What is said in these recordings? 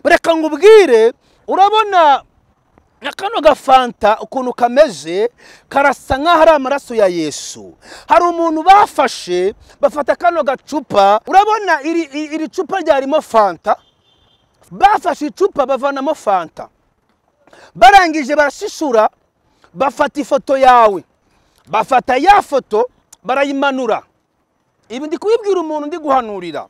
reka ngubwire urabona na kano gafanta ukuntu kameze karasa nk'aho ari amaraso ya yesu hari umuntu bafashe bafata kano gacupa urabona iri, iri, iri cupa ryarimo fanta bafashe icupa bavanamo fanta barangije barashishura bafata ifoto yawe bafata ya foto barayimanura ibi ndi kubibwira umuntu ndi guhanurira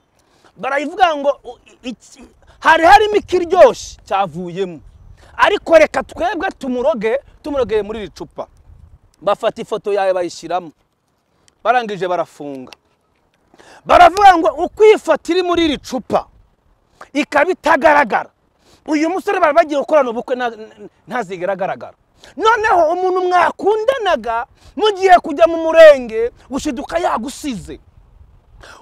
barayivuga ngo u- i- iki- hari harimo ikiryoshye cyavuyemo ariko reka twebwe tumuroge tumurogeye muri iri cupa bafata ifoto yawe bayishyiramo barangije barafunga baravuga ngo uko iyi foto iri muri iri cupa ikaba itagaragara uyu musore bari bagiye gukorana ubukwe nta- nta- ntazigera agaragara noneho umuntu mwakundanaga mugiye kujya mu murenge gushiduka yagusize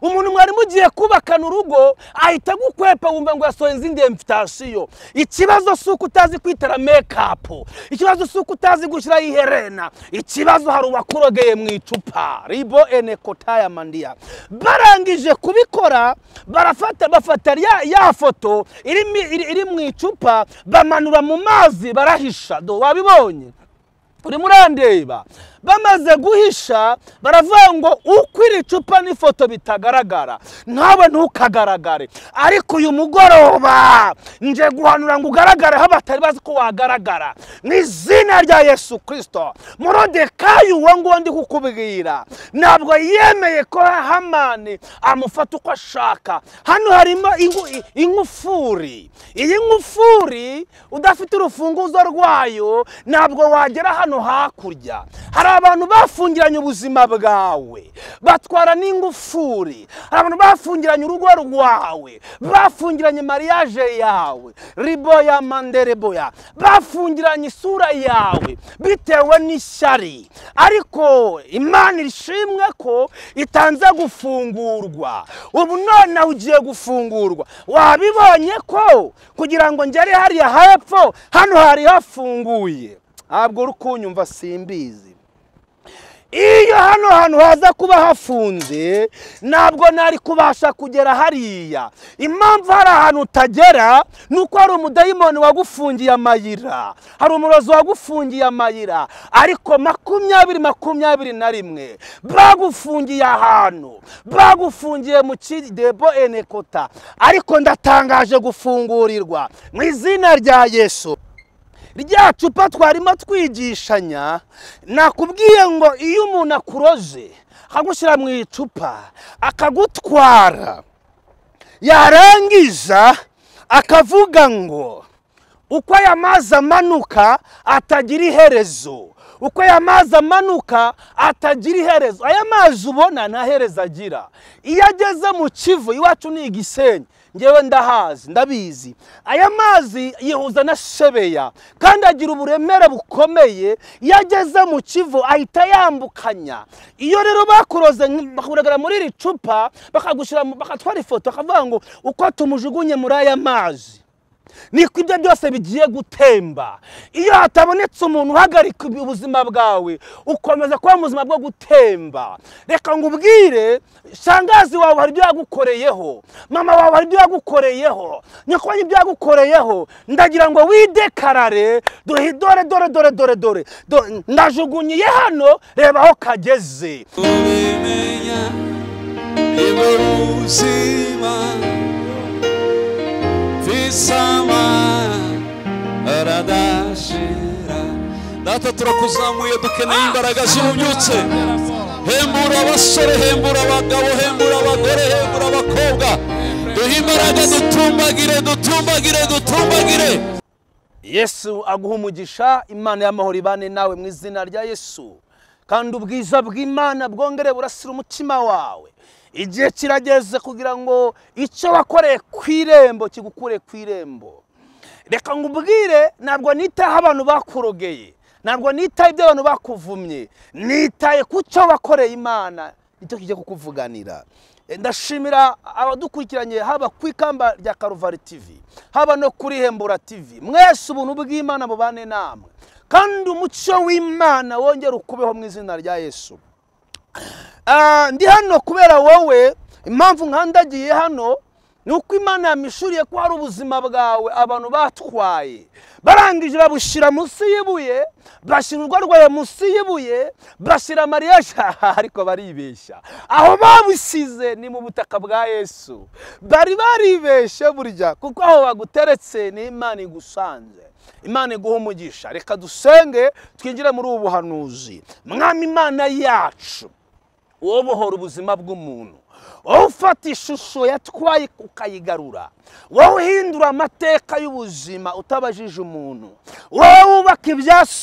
umuntu mwari mugiye kubakana urugo ahita agukwepa wumva ngo yasohoye izindi emvitasiyo ikibazo si uko utazi kwitera mekapu ikibazo si uko utazi gushyiraho iherena ikibazo hari uwakurogeye mu icupa ribo ene kotaya mandiya barangije kubikora barafata bafata ya, ya foto iri, mi- iri, iri mu icupa bamanura mu mazi barahisha do wabibonye urimo urandeba bamaze guhisha baravuga ngo uko iri cupa n'ifoto bitagaragara nawe ntukagaragare ariko uyu mugoroba nje guhanura ngo ugaragare aho batari bazi ko wagaragara mu izina rya yesu kirisito murodekayi uwo nguwo ndi kukubwira ntabwo yemeye ko hamani amufata uko ashaka hano harimo ingu- i- ingufuri iyi ngufuri udafite urufunguzo rwayo ntabwo wagera hano hakurya hari abantu bafungiranye ubuzima bwawe batwara n'ingufuri hari abantu bafungiranye urugo rwawe bafungiranye mariage yawe riboya mandereboya bafungiranye isura yawe bitewe n'ishyari ariko imana ishimwe ko itanze gufungurwa ubu nonaha ugiye gufungurwa wabibonye ko kugira ngo ngere hariya hepfo hano hari hafunguye ntabwo uri kunyumva simbizi iyo hano hantu haza kuba hafunze ntabwo nari kubasha kugera hariya impamvu hari ahantu utagera ni uko hari umudayimoni wagufungiye amayira hari umurozi wagufungiye amayira ariko makumyabiri makumyabiri na rimwe bagufungiye ahantu bagufungiye mu kidebo enekota ariko ndatangaje gufungurirwa mu izina rya yesu rya cupa twarimo twigishanya nakubwiye ngo iyo umuntu akuroze akagushyira mu icupa akagutwara yarangiza akavuga ngo uko aya mazi amanuka atagira iherezo uko aya mazi amanuka atagira iherezo aya mazi ubona nta herezo agira iyo ageze mu kivu iwacu ni igisenyi ngewe ndahazi ndabizi aya mazi yihuza na shebeya kandi agira uburemere bukomeye iyo ageze mu kivu ahita yambukanya iyo rero bakuroze nk- bakuragara muri iri cupa bakagushyira mu- bakatwara ifoto bakavuga ngo uko tumujugunye muri aya mazi niko ibyo byose bigiye gutemba iyo hatabonetse umuntu uhagarika ubuzima bwawe ukomeza kuba mu buzima bwo gutemba reka ngo ubwire shangazi wawe hari ibyo yagukoreyeho mama wawe hari ibyo yagukoreyeho nyoko hari ibyo yagukoreyeho ndagira ngo widekarare duhe dore dore dore dore dore do- ndajugunyiye hano reba aho kageze ubimenya nibwo buzima visama aradashira data turakuzamuye dukeneye imbaraga z'ububyutse hembura abasore hembura abagabo hembura abagore hembura abakobwa duhe imbaraga dutumbagire dutumbagire dutumbagire yesu aguha umugisha imana y'amahoro ibane nawe mu izina rya yesu kandi ubwiza bw'imana bwongere burasira umutima wawe igihe kirageze kugira ngo icyo wakoreye ku irembo kigukure ku irembo reka ngubwire ntabwo nitaho abantu bakurogeye ntabwo nitaye ibyo abantu bakuvumye nitaye ku cyo wakoreye imana nicyo kijya kukuvuganira Eh, ndashimira abadukurikiranye haba ku ikamba rya karuvari tv haba no kuri hembura tv mwese ubuntu bw'imana mubane namwe kandi umucyo w'imana wongere ukubeho mu izina rya yesu Ah, ndi hano kubera wowe impamvu nkandagiye hano ni uko imana yamishuriye ko hari ubuzima bwawe abantu batwaye barangije babushyira munsi yibuye bashyira urwo rwawe munsi yibuye bashyira amariyaje ariko baribeshya aho babusize ni mu butaka bwa yesu bari baribeshye burya kuko aho baguteretse ni imana igusanze imana iguha umugisha reka dusenge twinjire muri ubu buhanuzi mwami imana yacu wowe ubohora ubuzima bw'umuntu wowe ufata ishusho yatwaye ukayigarura wowe uhindura amateka y'ubuzima utabajije umuntu wowe wubaka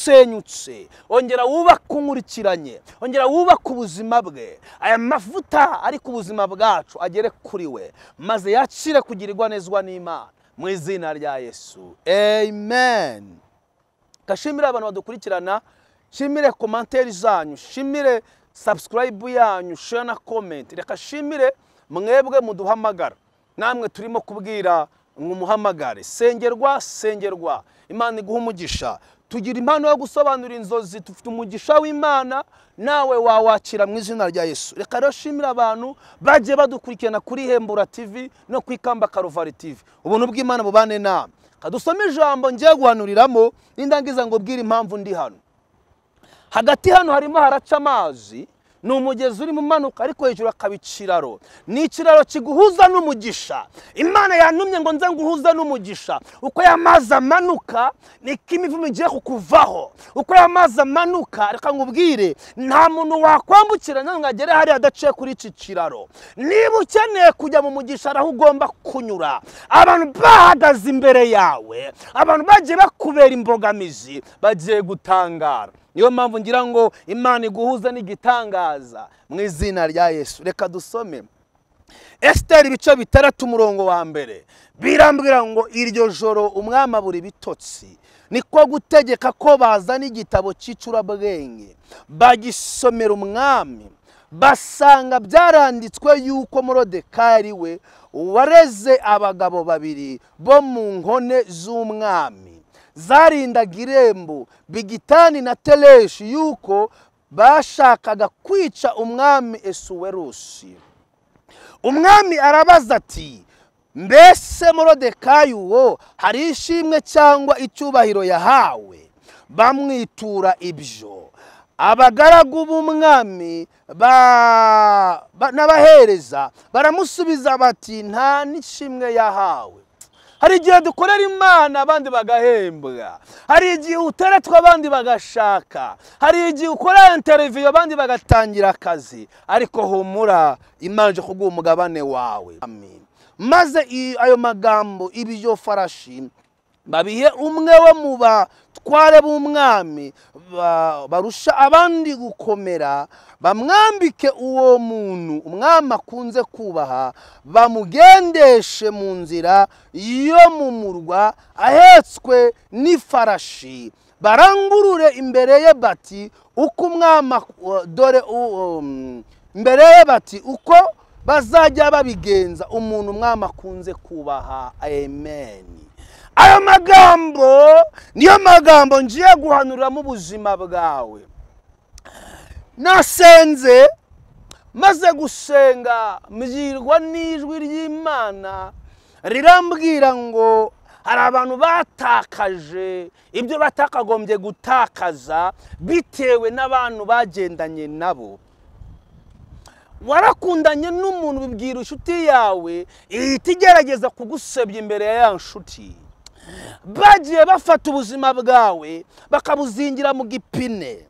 ibyasenyutse wongera wubaka unkurikiranye wongera wubaka ubuzima bwe aya mavuta ari ku buzima bwacu agere kuri we maze yakire kugirirwa nezwa n'imana mu izina rya yesu amen gashimire abantu badukurikirana shimire komanteri zanyu shimire sabusikarayibu yanyu share na komenti reka shimire mwebwe muduhamagara namwe turimo kubwira ngo umuhamagare sengerwa sengerwa imana iguha umugisha tugira impano yo gusobanura inzozi dufite umugisha w'imana nawe wawakira mu izina rya yesu reka rero shimira abantu bagiye badukurikirana kuri hembura tv no ku ikamba karuvari tv ubuntu bw'imana bubane nama kadusome ijambo ngiye guhanuriramo n'indangiza ngo ubwire impamvu ndi hano hagati hano harimo haraca amazi ni umugezi urimo umanuka ariko hejuru hakaba ikiraro ni ikiraro kiguhuza n'umugisha imana yantumye ngo nze nguhuze n'umugisha uko ya mazi amanuka niko imivumo igiye kukuvaho uko ya mazi amanuka reka ngubwire nta muntu wakwambukiranya ngo agere hariya adaciye kuri iki kiraro niba ukeneye kujya mu mugisha hari aho ugomba kunyura abantu bahagaze imbere yawe abantu bagiye bakubera imbogamizi bagiye gutangara niyo mpamvu ngira ngo imana iguhuza n'igitangaza mu izina rya yesu reka dusome esiteri ibice bitandatu umurongo wa mbere birambwira ngo iryo joro umwama buri bitotsi niko gutegeka ko bazana igitabo cy'icurabwenge bagisomera umwami basanga byaranditswe yuko morodekari we wareze abagabo babiri bo mu nkone z'umwami zarindaga irembo bigitani na tereshi yuko bashakaga kwica umwami esuwerusi umwami arabaza ati mbese morodekayi uwo hari ishimwe cyangwa icyubahiro yahawe bamwitura ibyo abagaragu b'umwami n'abahereza baramusubiza bati nta n'ishimwe yahawe hari igihe dukorera imana abandi bagahembwa hari igihe uteretwa abandi bagashaka hari igihe ukora interiviyo abandi bagatangira akazi ariko humura imana ije kuguha umugabane wawe maze ayo magambo ibyo farashi babihe umwe wo mu batware b'umwami barusha abandi gukomera bamwambike uwo muntu umwami akunze kubaha bamugendeshe mu nzira yo mu murwa ahetswe n'ifarashi barangurure imbere ye bati uko umwami dore imbere ye bati uko bazajya babigenza umuntu umwami akunze kubaha amen ayo magambo niyo magambo ngiye guhanuramo ubuzima bwawe nasenze maze gusenga mbwirwa n'ijwi ry'imana rirambwira ngo hari abantu batakaje ibyo batakagombye gutakaza bitewe n'abantu bagendanye nabo warakundanye n'umuntu bibwira inshuti yawe ihita igerageza kugusebya imbere ya ya nshuti bagiye bafata ubuzima bwawe bakabuzingira mu gipine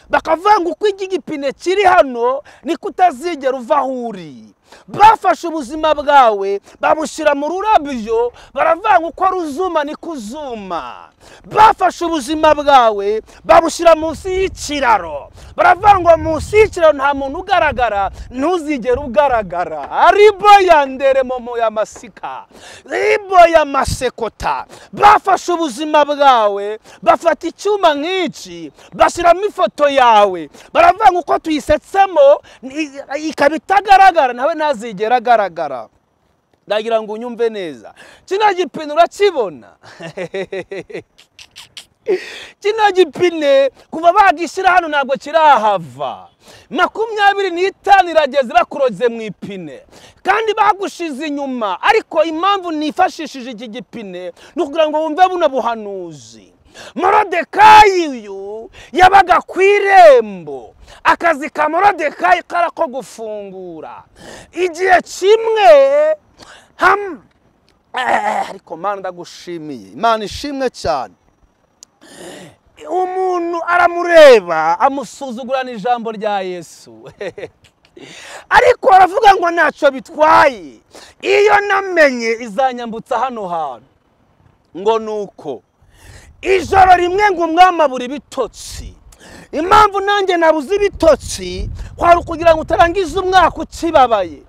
bakavanga uko iki gipine kiri hano niko utazigera uva aho uri bafashe ubuzima bwawe babushyira mu rurabyo baravanga uko ruzuma niko uzuma bafashe ubuzima bwawe babushyira munsi y'ikiraro baravangwa munsi y'ikiraro nta muntu ugaragara ntuzigere ugaragara aribo ya nderemomo ya masika ribo ya masekota bafashe ubuzima bwawe bafata icyuma nk'iki bashyiramo ifoto yawe baravanga uko tuyisetsemo ikaba itagaragara nawe ntazigera agaragara ndagira ngo unyumve neza kino gipine urakibona kino gipine kuva bagishyira hano ntabwo kirahava makumyabiri n'itanu irageze bakuroze mu ipine kandi bagushize inyuma ariko impamvu nifashishije iki gipine ni ukugira ngo wumve buno buhanuzi morodekayi uyu yabaga ku irembo akazi ka morodekayi kari ako gufungura igihe kimwe hamwe ariko manda ndagushimiye imana ishimwe cyane umuntu aramureba amusuzugurana ijambo rya yesu ariko aravuga ngo ntacyo bitwaye iyo namenye izanyambutsa hano hantu ngo ni uko ijoro rimwe ngo umwami abura ibitotsi impamvu nanjye nabuze ibitotsi kwari ukugira ngo utarangize umwaka ukibabaye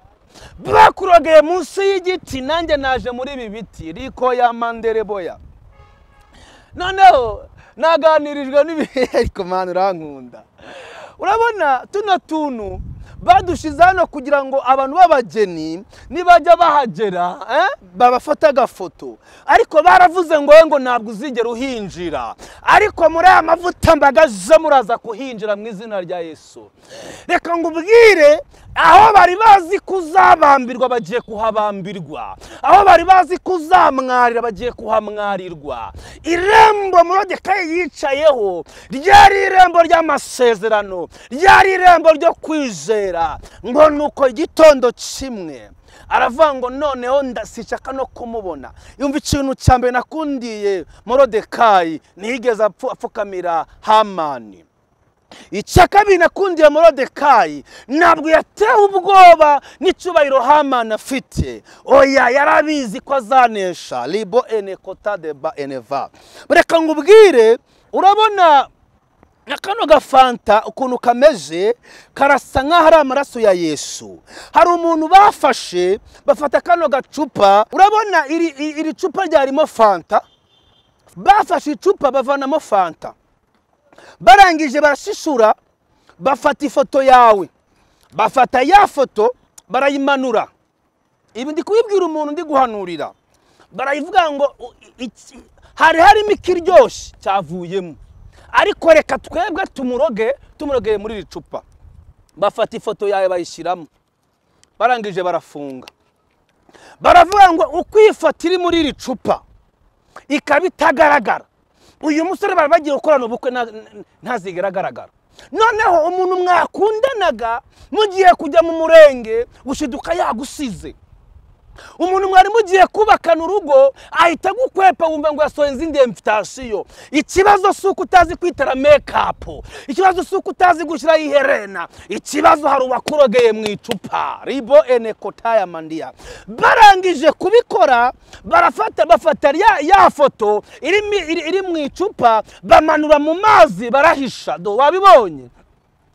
bakurogeye munsi y'igiti nanjye naje muri ibi biti riko ya mandereboya noneho naganirijwe n'ibihe ariko mani urankunda urabona tuno tuntu badushyize hano kugira ngo abantu b'abageni nibajya bahagera eh, babafate agafoto ariko baravuze ngo ngo ntabwo uzigera uhinjira ariko muri aya mavuta mbaga zo muraza kuhinjira mu izina rya yesu reka ngo ubwire aho bari bazi kuzabambirwa bagiye kuhabambirwa aho bari bazi kuzamwarira bagiye kuhamwarirwa irembo murodekayi yicayeho ryari irembo ry'amasezerano ryari irembo ryo kwizera ngo ni uko igitondo kimwe aravuga ngo noneho ndasishaka no kumubona yumva ikintu cya mbere nakundiye morodekayi ntiyigeze apfu- apfukamira hamani icya kabiri nakundiye morodekayi ntabwo yatewe ubwoba n'icyubahiro hamani afite oya yarabizi ko azanesha ribo ene kota deba eneva reka ngubwire urabona na kano gafanta ukuntu kameze karasa nk'aho ari amaraso ya yesu hari umuntu bafashe bafata kano gacupa urabona iri, iri, iri cupa ryarimo fanta bafashe icupa bavanamo fanta barangije barashishura bafata ifoto yawe bafata ya foto barayimanura ibi ndi kubibwira umuntu ndi guhanurira barayivuga ngo u- i- iki- hari harimo ikiryoshye cyavuyemo ariko reka twebwe tumuroge tumurogeye muri iri cupa bafata ifoto yawe bayishyiramo barangije barafunga baravuga ngo uko iyi foto iri muri iri cupa ikaba itagaragara uyu musore bari bagiye gukorana ubukwe nta- ntazigera agaragara noneho umuntu mwakundanaga mugiye kujya mu murenge gushiduka yagusize umuntu mwari mugiye kubakana urugo ahita agukwepa wumva ngo yasohoye izindi emfitasiyo ikibazo si uko utazi kwitera mekapu ikibazo si uko utazi gushyiraho iherena ikibazo hari uwakurogeye mu icupa ribo ene kotaya mandiya barangije kubikora barafata bafata ya, ya foto iri, mi- iri, iri mu icupa bamanura mu mazi barahisha do wabibonye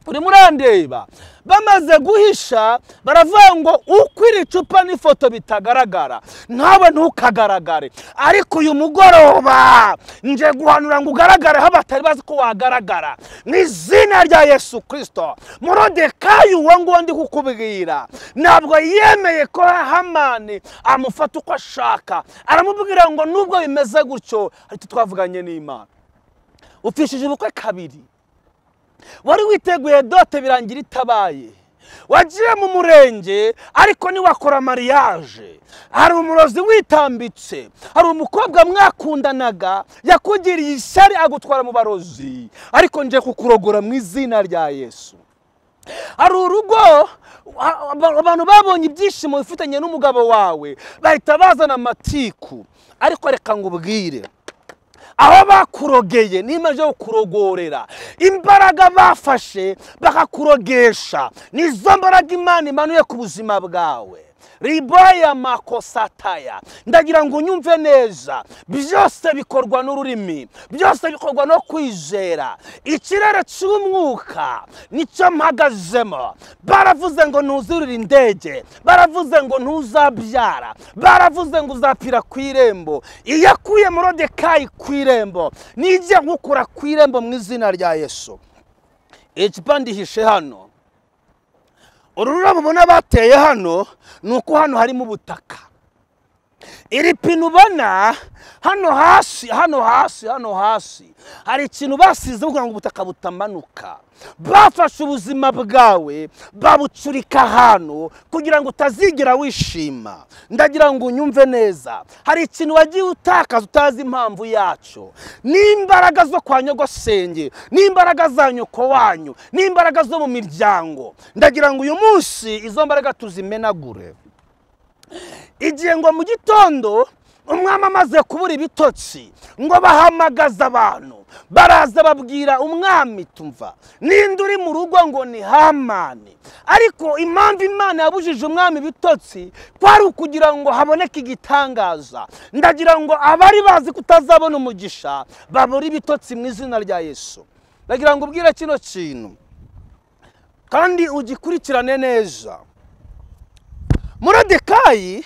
uri murandeba bamaze guhisha baravuga ngo uko iri cupa n'ifoto bitagaragara nawe ntukagaragare ariko uyu mugoroba nje guhanura ngo ugaragare aho batari bazi ko wagaragara mu izina rya yesu kirisito murodekayi uwo nguwo ndi kukubwira ntabwo yemeye ko hamani amufata uko ashaka aramubwira ngo nubwo bimeze gutyo ariko twavuganye n'imana upfishije ubukwe kabiri wari witeguye dote birangira itabaye wagiye mu murenge ariko ntiwakora mariyaje hari umurozi witambitse hari umukobwa mwakundanaga yakugiriye ishyari agutwara mu barozi ariko nje kukurogora mu izina rya yesu hari urugo a- aba- abantu babonye ibyishimo bifitanye n'umugabo wawe bahita bazana amatiku ariko reka ngo ubwire aho bakurogeye niba yo kukurogorera imbaraga bafashe bakakurogesha nizo mbaraga imana imanuye ku buzima bwawe ribaya makosataya ndagira ngo unyumve neza byose bikorwa n'ururimi byose bikorwa no kwizera ikirere cy'umwuka nicyo mpagazemo baravuze ngo ntuzurire indege baravuze ngo ntuzabyara baravuze ngo uzapfira ku irembo iyo akuye morodekayi ku irembo nijya nkukura ku irembo mu izina rya yesu icupa ndihishe hano uru rurabo ubona bateye hano ni uko hano harimo ubutaka iri pine ubona hano hasi hano hasi hano hasi hari ikintu basize kugira ngo ubutaka butamanuka bafashe ubuzima bwawe babucurika hano kugira ngo utazigera wishima ndagira ngo unyumve neza hari ikintu wagiye utakaza utazi impamvu yacyo n'imbaraga zo kwa nyogosenge n'imbaraga za nyoko wanyu n'imbaraga zo mu miryango ndagira ngo uyu munsi izo mbaraga tuzimenagure igihe ngo mu gitondo umwami amaze kubura ibitotsi ngo bahamagaze abantu baraza babwira umwami tumva ninde uri mu rugo ngo ni hamani ariko impamvu imana yabujije umwami ibitotsi kwari ukugira ngo haboneke igitangaza ndagira ngo abari bazi kutazabona umugisha babura ibitotsi mu izina rya yesu ndagira ngo ubwire kino kintu kandi ugikurikirane neza murodekayi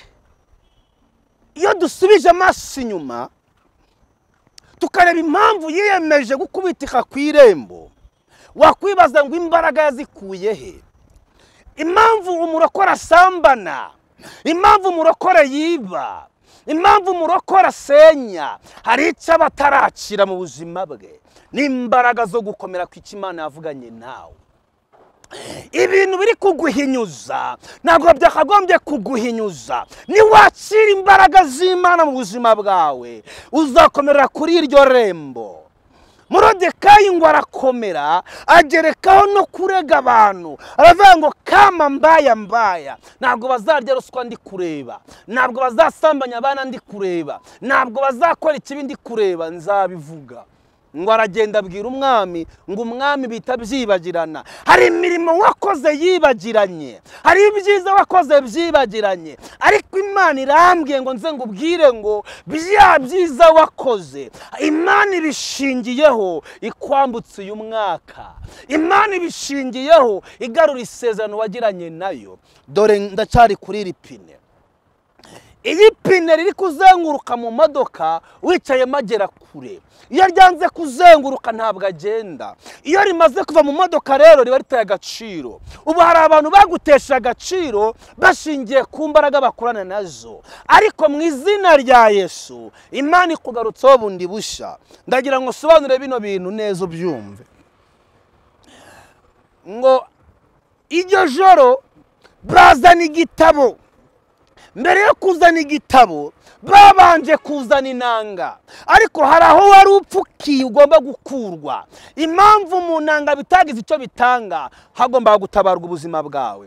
iyo dusubije amaso inyuma tukareba impamvu yiyemeje gukubitika ku irembo wakwibaza ngo imbaraga yazikuye he impamvu umurokore asambana impamvu umurokore yiba impamvu umurokore asenya hari icyo aba atarakira mu buzima bwe n'imbaraga zo gukomera ku icyo imana yavuganye nawe ibintu biri kuguhinyuza ntabwo byakagombye kuguhinyuza niwakira imbaraga z'imana mu buzima bwawe uzakomera kuri iryo rembo murodekayi ngo arakomera agerekaho no kurega abantu aravuga ngo kama mbaya mbaya ntabwo bazarya ruswa ndi kureba ntabwo bazasambanya abana ndi kureba ntabwo bazakora ikibi ndi kureba nzabivuga ngo aragenda abwira umwami ngo umwami bita byibagirana hari imirimo wakoze yibagiranye hari ibyiza wakoze byibagiranye ariko imana irambwiye ngo nze ngo ubwire ngo bya byiza wakoze imana ibishingiyeho ikwambutse uyu mwaka imana ibishingiyeho igarura isezerano wagiranye nayo dore ndacyari kuri iri pine iyi pine riri kuzenguruka mu modoka wicayemo agera kure iyo ryanze kuzenguruka ntabwo agenda iyo rimaze kuva mu modoka rero riba ritaye agaciro ubu hari abantu bagutesha agaciro bashingiye ku mbaraga bakorana nazo ariko mu izina rya yesu imana ikugarutseho bundi bushya ndagira ngo usobanure bino bintu neza ubyumve ngo iryo joro bazana igitabo mbere yo kuzana igitabo babanje kuzana inanga ariko hari aho wari upfukiye ugomba gukurwa impamvu mu nanga bitagize icyo bitanga hagomba gutabarwa ubuzima bwawe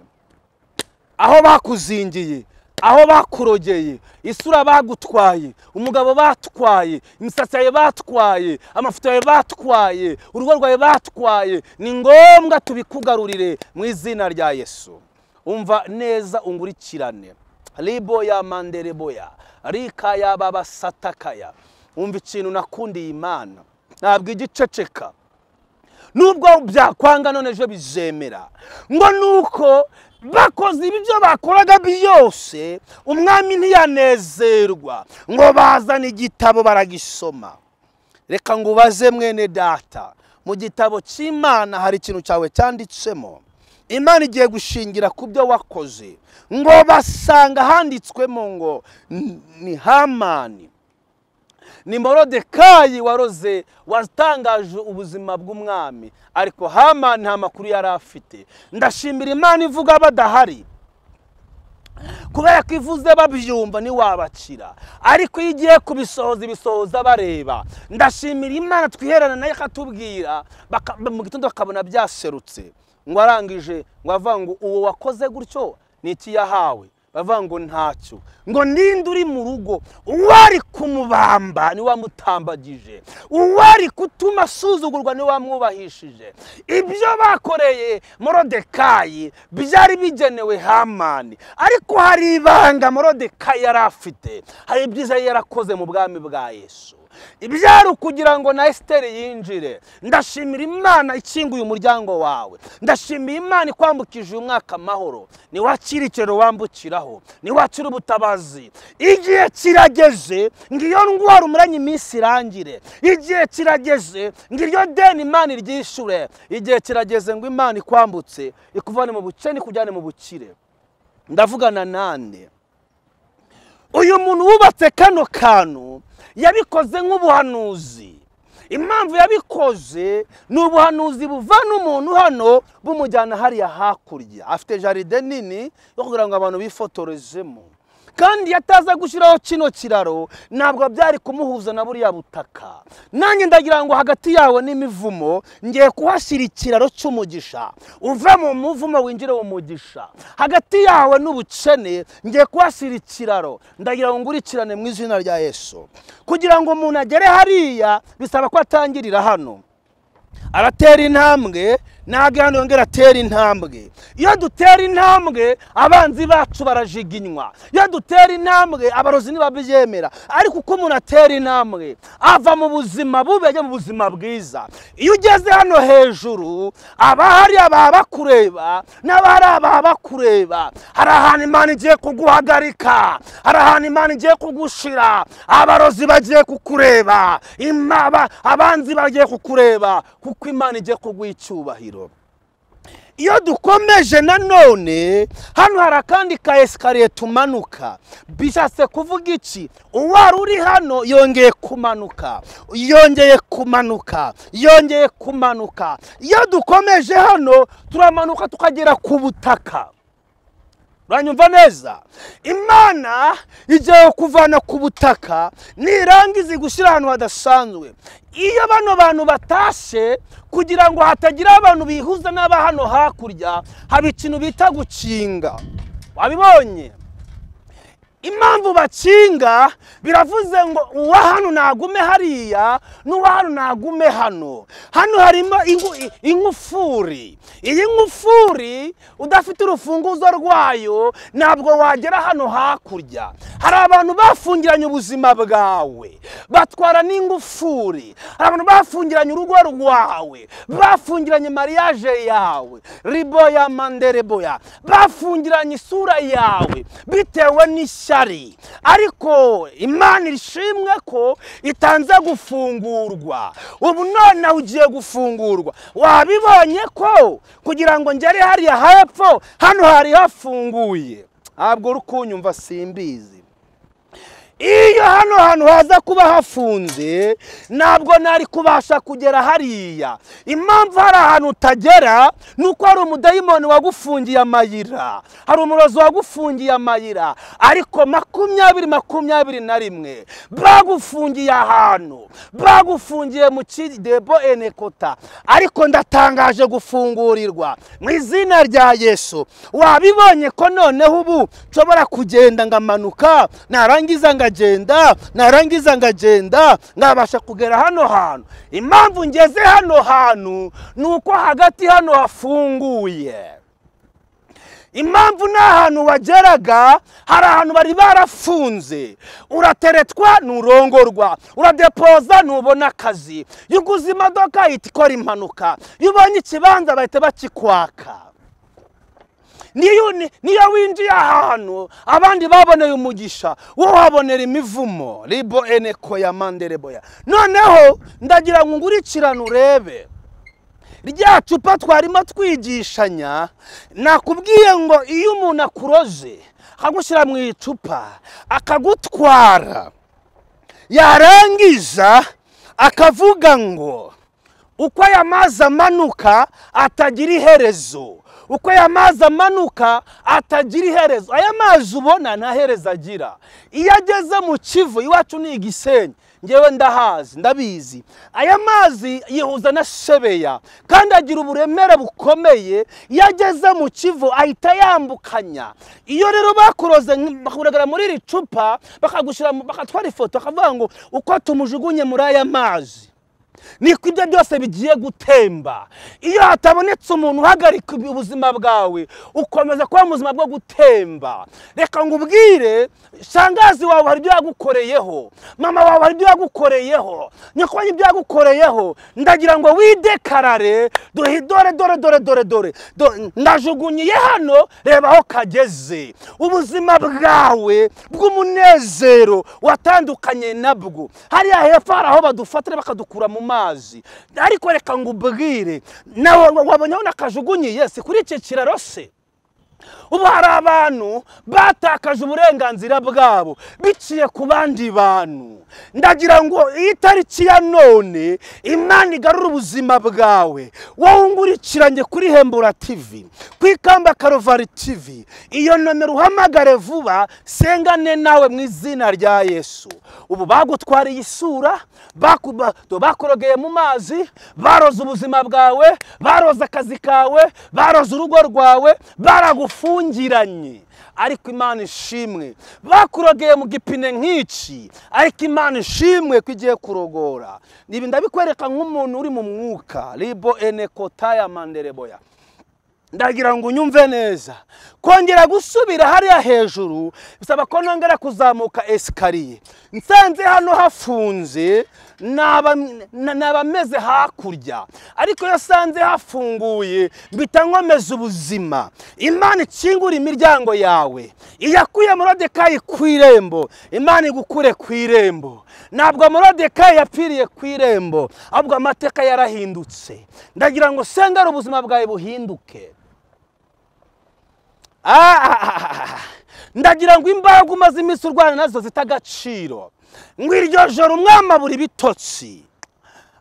aho bakuzingiye aho bakurogeye isura bagutwaye umugabo batwaye imisatsi yawe batwaye amafoto yawe batwaye urugo rwawe batwaye ni ngombwa tubikugarurire mu izina rya yesu umva neza ungurikirane riboya mandereboya rikaya babasatakaya wumva ikintu nakundiye imana ntabwo igiceceka nubwo byakwanga none ejo bizemera ngo nuko bakoze ibyo bakoraga byose umwami ntiyanezerwa ngo bazane igitabo baragisoma reka ngo ubaze mwene data mu gitabo cy'imana hari ikintu cyawe cyanditsemo imana igiye gushingira ku byo wakoze ngo basanga handitswemo ngo ni hamani ni morodekayi waroze watangaje ubuzima bw'umwami ariko hamani nta makuru yari afite ndashimira imana ivuga badahari kubera ko ivuze babyumva ntiwabakira ariko iyo ugiye kubisohoza ibisohoza bareba ndashimira imana twiherana nayo ikatubwira mu gitondo bakabona byaserutse ngo arangije ngo avuga ngo uwo wakoze gutyo ni iki yahawe bavuga ngo ntacyo ngo ninde uri mu rugo uwari kumubamba ni wamutambagije uwari kutuma asuzugurwa ni wamwubahishije ibyo bakoreye morodekayi byari bigenewe hamani ariko hari ibanga morodekayi yari afite hari ibyiza yari yarakoze mu bwami bwa yesu ibyari ukugira ngo na esiteri yinjire ndashimira imana ikinguye umuryango wawe ndashimira imana ikwambukije uyu mwaka amahoro niwakira ikiraro wambukiraho niwakira ubutabazi igihe kirageze ngo iyo ndwara umuranye iminsi irangire igihe kirageze ngo iryo deni imana iryishure igihe kirageze ngo imana ikwambutse ikuvane mu bukene ikujyane mu bukire ndavugana nande uyu muntu wubatse kano kantu yabikoze nk'ubuhanuzi impamvu yabikoze ni ubuhanuzi buvana umuntu hano bumujyana hariya hakurya afite jaride nini yo kugira ngo abantu bifotorezemo kandi iyo ataza gushyiraho kino kiraro ntabwo byari kumuhuza na buriya butaka nanjye ndagira ngo hagati yawe n'imivumo ngiye kuhashyira ikiraro cy'umugisha uva mu muvumo winjire mu mugisha hagati yawe n'ubukene ngiye kuhashyira ikiraro ndagira ngo ngurikirane mu izina rya yesu kugira ngo umuntu agere hariya bisaba ko atangirira hano aratera intambwe ntabwo hano yongera atera intambwe iyo dutera intambwe abanzi bacu barajiginywa iyo dutera intambwe abarozi ntibabyemera ariko uko umuntu atera intambwe ava mu buzima bubi ajya mu buzima bwiza iyo ugeze hano hejuru abahari ababakureba n'abahari ababakureba hari ahantu imana igiye kuguhagarika hari ahantu imana igiye kugushira abarozi bagiye kukureba imaba- abanzi bagiye kukureba kuko imana igiye kuguha icyubahiro iyo dukomeje nanone hano hari akandi ka esikariye tumanuka bishatse kuvuga iki uwari uri hano yongeye kumanuka yongeye kumanuka yongeye kumanuka iyo dukomeje hano turamanuka tukagera ku butaka uranyumva neza imana igiye kuvana ku butaka nirangiza igushyira ahantu hadasanzwe iyo bano bantu batashye kugira ngo hatagira abantu bihuza n'aba hano hakurya haba ikintu bita gukinga wabibonye impamvu bakinga biravuze ngo uwa hano nagume hariya n'uwa hano nagume hano hano harimo ingu- ingufuri iyi ngufuri udafite urufunguzo rwayo ntabwo wagera hano hakurya hari abantu bafungiranye ubuzima bwawe batwara n'ingufuri hari abantu bafungiranye urugo rwawe bafungiranye mariage yawe riboya mandereboya bafungiranye isura yawe bitewe n'ishyari ariko imana ishimwe ko itanze gufungurwa ubu nonaha ugiye gufungurwa wabibonye ko kugira ngo ngere hariya hepfo hano hari hafunguye ntabwo uri kunyumva simbizi iyo hano hantu haza kuba hafunze ntabwo nari kubasha kugera hariya impamvu hari ahantu utagera ni uko hari umudayimoni wagufungiye amayira hari umurozi wagufungiye amayira ariko makumyabiri makumyabiri na rimwe bagufungiye ahantu bagufungiye mu kidebo enekota ariko ndatangaje gufungurirwa mu izina rya yesu wabibonye ko noneho ubu nshobora kugenda ngamanuka narangiza ngagenda narangiza ngagenda nkabasha kugera hano hantu impamvu ngeze hano hantu ni uko hagati hano hafunguye impamvu ni ahantu wageraga hari ahantu bari barafunze urateretwa nturongorwa uradepoza ntubona akazi iyo uguze imodoka ihita ikora impanuka iyo ubonye ikibanza bahita bakikwaka niyo ni- niyo winjiye ahantu abandi baboneye umugisha wowe uhabonera imivumo ribo eneko ya mandereboya noneho ndagira ngo ngurikirane urebe rya cupa twarimo twigishanya nakubwiye ngo iyo umuntu akuroze akagushyira mu icupa akagutwara yarangiza akavuga ngo uko aya mazi amanuka atagira iherezo uko aya mazi amanuka atagira iherezo aya mazi ubona nta herezo agira iyo ageze mu kivu iwacu ni igisenyi ngewe ndahazi ndabizi aya mazi yihuza na shebeya kandi agira uburemere bukomeye iyo ageze mu kivu ahita yambukanya iyo rero bakuroze nk- bakuragara muri iri cupa bakagushyira mu- bakatwara ifoto bakavuga ngo uko tumujugunye muri aya mazi niko ibyo byose bigiye gutemba iyo hatabonetse umuntu uhagarika ubuzima bwawe ukomeza kuba mu buzima bwo gutemba reka ngo ubwire shangazi wawe hari ibyo yagukoreyeho mama wawe hari ibyo yagukoreyeho nyakubahwa ibyo yagukoreyeho ndagira ngo widekarare duhe dore dore dore dore dore do- ndajugunyiye hano reba aho kageze ubuzima bwawe bw'umunezero watandukanye nabwo hariya hepfo hari aho badufatira bakadukura mu mazi ariko reka ngo ubwire nawe wabonyeho nakajugunyiye si kuri iki kiraro se ubu hari abantu batakaje uburenganzira bwabo biciye ku bandi bantu ndagira ngo iyi tariki ya none imana igarure ubuzima bwawe wowe ungurikiranye kuri hembura tivi ku ikamba karuvari tivi iyo nomero uhamagare vuba sengane nawe mu izina rya yesu ubu bagutwariye isura bakuba- bakurogeye mu mazi baroze ubuzima bwawe baroze akazi kawe baroze urugo rwawe baragufungiranye ariko imana ishimwe bakurogeye mu gipine nk'iki ariko imana ishimwe ko igiye kurogora ibi ndabikwereka nk'umuntu uri mu mwuka ribo ene kotaya mandereboya ndagira ngo unyumve neza kongera gusubira hariya hejuru bisaba ko nongera kuzamuka esikariye nsanze hano hafunze naba na- naba meze hakurya ariko iyo nsanze hafunguye mpita nkomeza ubuzima imana ikingura imiryango yawe iyakuye morodekayi ku irembo imana igukure ku irembo ntabwo morodekayi yapfiriye ku irembo ahubwo amateka yarahindutse ndagira ngo sengera ubuzima bwawe buhinduke Ah! ndagira ngo imbaraga umaze iminsi urwana nazo zita agaciro ngo iryo joro umwamabura ibitotsi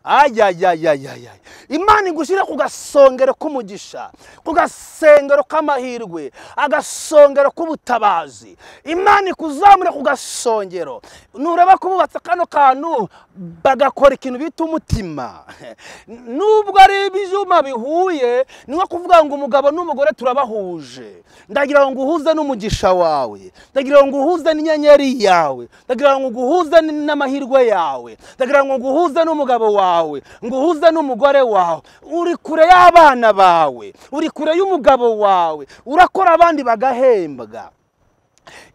ayayayayayay imana igushyire ku gasongero k'umugisha ku gasengero k'amahirwe agasongero k'ubutabazi imana ikuzamure ku gasongero nureba kububatse kano kantu bagakora ikintu bita umutima nubwo ari ibyuma bihuye ni nko kuvuga ngo umugabo n'umugore turabahuje ndagira ngo uhuze n'umugisha wawe ndagira ngo uhuze n'inyenyeri yawe ndagira ngo uhuze n'amahirwe yawe ndagira ngo uhuze n'umugabo wawe ngo uhuze n'umugore wawe uri kure y'abana bawe uri kure y'umugabo wawe urakora abandi bagahembwa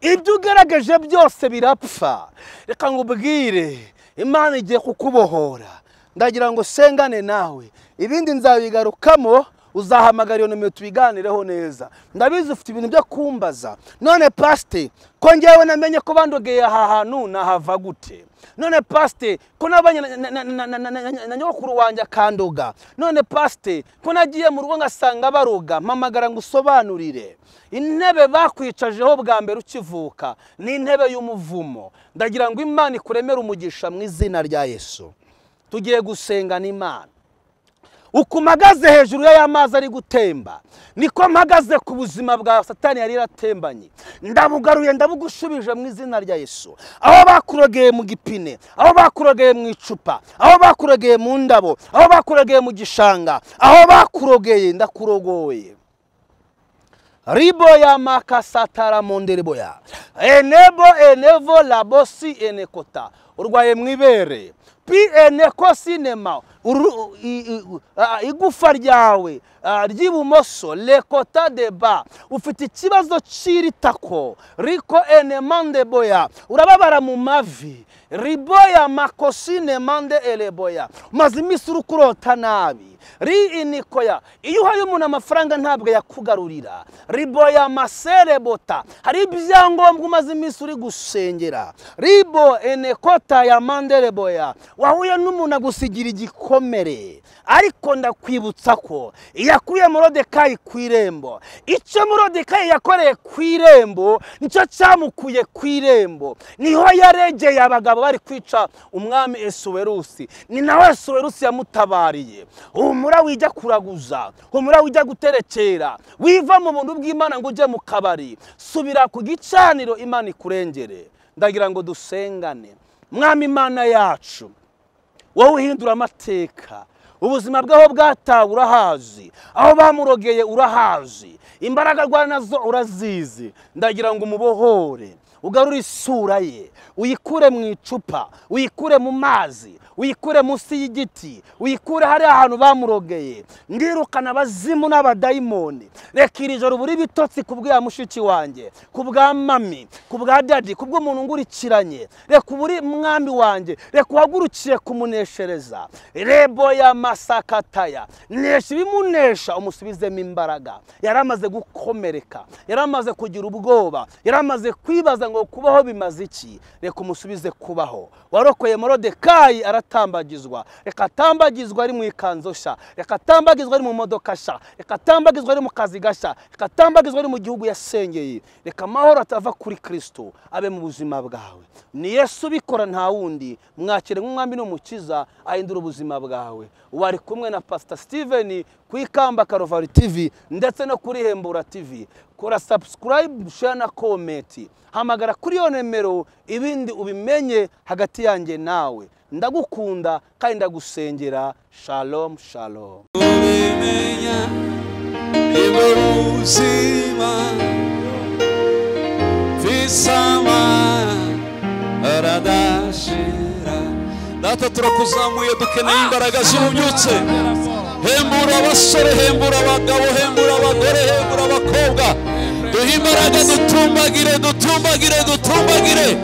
ibyo ugerageje byose birapfa reka ngo ubwire imana igiye kukubohora ndagira ngo sengane nawe ibindi nzabigarukamo uzahamagara iyo nomero tubiganireho neza ndabizi ufite ibintu byo kumbaza none pasite ko ngewe namenye ko bandogeye aha hantu nahava gute none pasite ko nabanye na- na- na- na- na- na- na- na- na nyogokuru wanjye akandoga none pasite ko nagiye mu rugo ngasanga baroga mpamagara ngo usobanurire intebe bakwicajeho bwa mbere ukivuka ni intebe y'umuvumo ndagira ngo imana ikuremere umugisha mu izina rya yesu tugiye gusengana imana uko mpagaze hejuru y'aya mazi ari gutemba niko mpagaze ku buzima bwa satani yari yaratembanye ndabugaruye ndabugushubije mu izina rya yesu aho bakurogeye mu gipine aho bakurogeye mu icupa aho bakurogeye mu ndabo aho bakurogeye mu gishanga aho bakurogeye ndakurogoye ribo ya makasatara mondereboya enebo enevo labosi enekota urwaye mu ibere pi eneko sinema Uru- i- i- ah, igufa ryawe ah, ry'ibumoso lekota deba ufite ikibazo cy'iritako riko enemandeboya urababara mu mavi riboya makosine mande eleboya umaze iminsi uri kurota nabi ri inikoya iyo uhaye umuntu amafaranga ntabwo yakugarurira riboya maserebota hari ibyangombwa umaze iminsi uri gusengera ribo enekota ya mandereboya wahuye n'umuntu agusigira igikomere ariko ndakwibutsa ko iyakuye morodekayi ku irembo icyo morodekayi yakoreye ku irembo nicyo cyamukuye ku irembo niho yaregeye abagabo bari kwica umwami esuwerusi ni nawe esuwerusi yamutabariye humura wijya kuraguza humura wijya guterekera wiva mu buntu bw'imana ngo ujye mu kabari subira ku gicaniro imana ikurengere ndagira ngo dusengane mwami imana yacu wowe uhindura amateka ubuzima bwaho bwatawe urahazi aho bamurogeye urahazi imbaraga arwana nazo urazizi ndagira ngo umubohore ugarure isura ye uyikure mu icupa uyikure mu mazi uyikure munsi y'igiti uyikure hariya hantu bamurogeye ndirukana abazimu n'abadayimoni reka iri joro buri bitotsi ku bwa mushiki wanjye ku bwa mami ku bwa dadi ku bw'umuntu ngurikiranye reka uburi mwami wanjye reka uhagurukiye kumuneshereza rebo ya masakataya nesha ibimunesha umusubizemo imbaraga yari amaze gukomereka yari amaze kugira ubwoba yari amaze kwibaza ngo ngo kubaho bimaze iki reka umusubize kubaho warokoye morodekayi aratambagizwa reka atambagizwe ari mu ikanzu sha reka atambagizwe ari mu modoka sha reka atambagizwe ari mu kazi gasha reka atambagizwe ari mu gihugu yasengeye reka amahoro atava kuri kirisito abe mu buzima bwawe ni yesu ubikora nta wundi mwakire nk'umwami n'umukiza ahindura ubuzima bwawe wari kumwe na pasita sitiveni ku ikamba karovari tivi ndetse no kuri hembura tivi kora sabusikarayibu share na komenti hamagara kuri iyo nimero ibindi ubimenye hagati yanjye nawe ndagukunda kandi ndagusengera shalom shalom ubimenya nibwo buzima visama aradashira data turakuzamuye dukeneye imbaraga zibubyutse hembura abasore hembura abagabo hembura abagore hembura abakobwa duhe imbaraga dutumbagire dutumbagire dutumbagire